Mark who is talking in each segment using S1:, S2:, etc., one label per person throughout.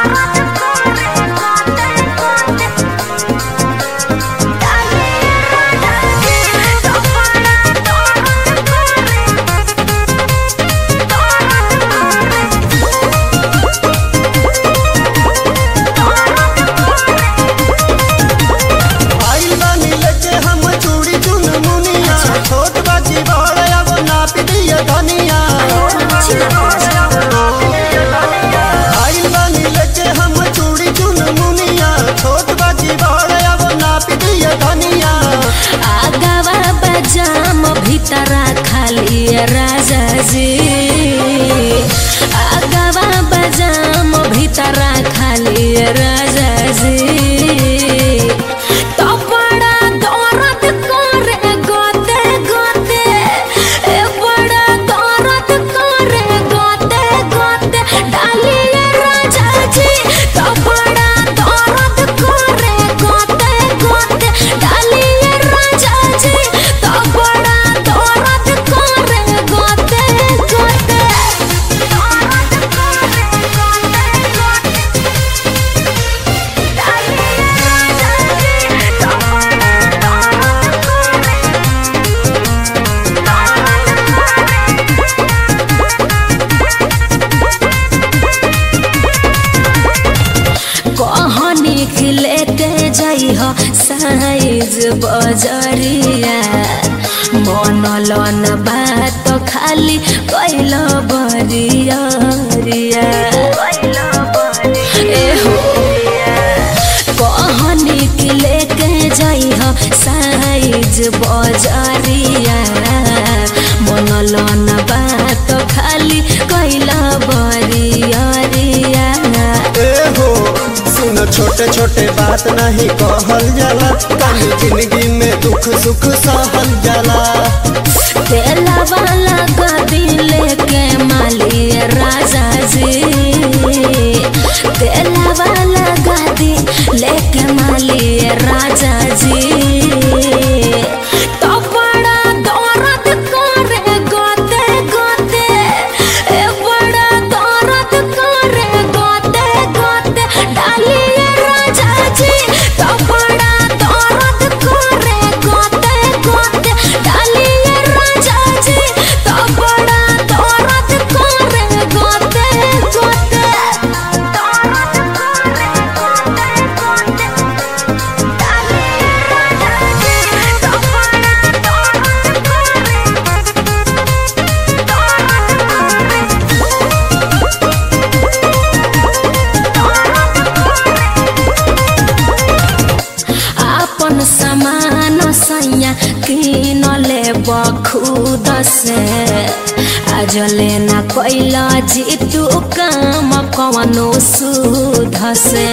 S1: आइल बानी लेके हम चूड़ी चुन मुनिया छोट बाजी बड़ अब नाप दिया धनिया आइल बानी लेके हम चूड़ी चुन मुनिया छोट बाजी बड़ अब नाप दिया धनिया
S2: आगावा बजाम भीतरा खाली राजा जी आगावा बजाम भीतरा खाली राजा जी तो बड़ा दर्द करे गोते गोते ए बड़ा दर्द करे गोते गोते डालिए राजा जी तो बड़ा दर्द करे गोते गोते डालिए राजा जी तो बड़ा दर्द करे गोते गोते दर्द करे गोते गोते डालिए राजा जी तो बड़ा दर्द करे कहनी के लेके जाइ हो साइज बजरिया मन लन बात खाली कैल बरियरिया ए हो कहनी के लेके जाइ हो साइज बजरिया मन लन बात खाली कैल बरियरिया
S1: ए हो सुन छोटे छोटे बात नहीं कहल जाला काली जिंदगी में दुख सुख सहल जाला
S2: तेला वाला गदी लेके माली राजा जी तेला वाला गदी लेके माली राजा जी तो बड़ा दर्द करे गोते गोते ए बड़ा दर्द करे गोते गोते डालिए राजा जी तो बड़ा दर्द करे गोते गोते डालिए राजा जी तो बड़ा दर्द करे गोते गोते दर्द करे गोते गोते डालिए राजा जी तो बड़ा दर्द आपन समान सैया किन ले बखुद से आज लेना कैला जीतू काम कवनो सुध से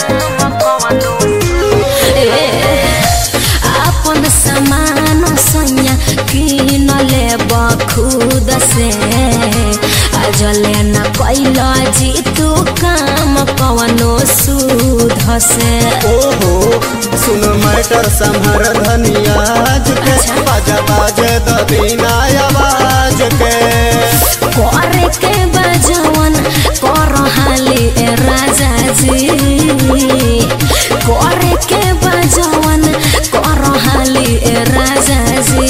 S2: ए, आपन समान सैया किन ले बखुद से आज लेना कैला जीतू काम कवनो सुध से
S1: ओहो सुन मैटर संभर धनियाज के बाजा बाजे द बिना आवाज के
S2: करे के बजवन कर हाली ए राजा जी करे के बजवन कर हाली ए राजा जी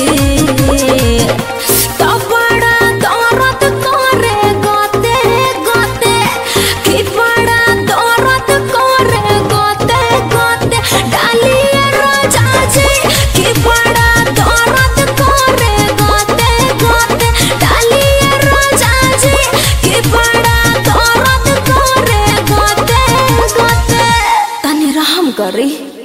S2: तो बड़ा दर्द करे गोते गोते कि बड़ा दर्द करे गोते गोते डालिए राजा जी कि बड़ा दर्द करे गोते गोते डालिए राजा जी कि बड़ा दर्द करे गोते गोते तनी रहम करी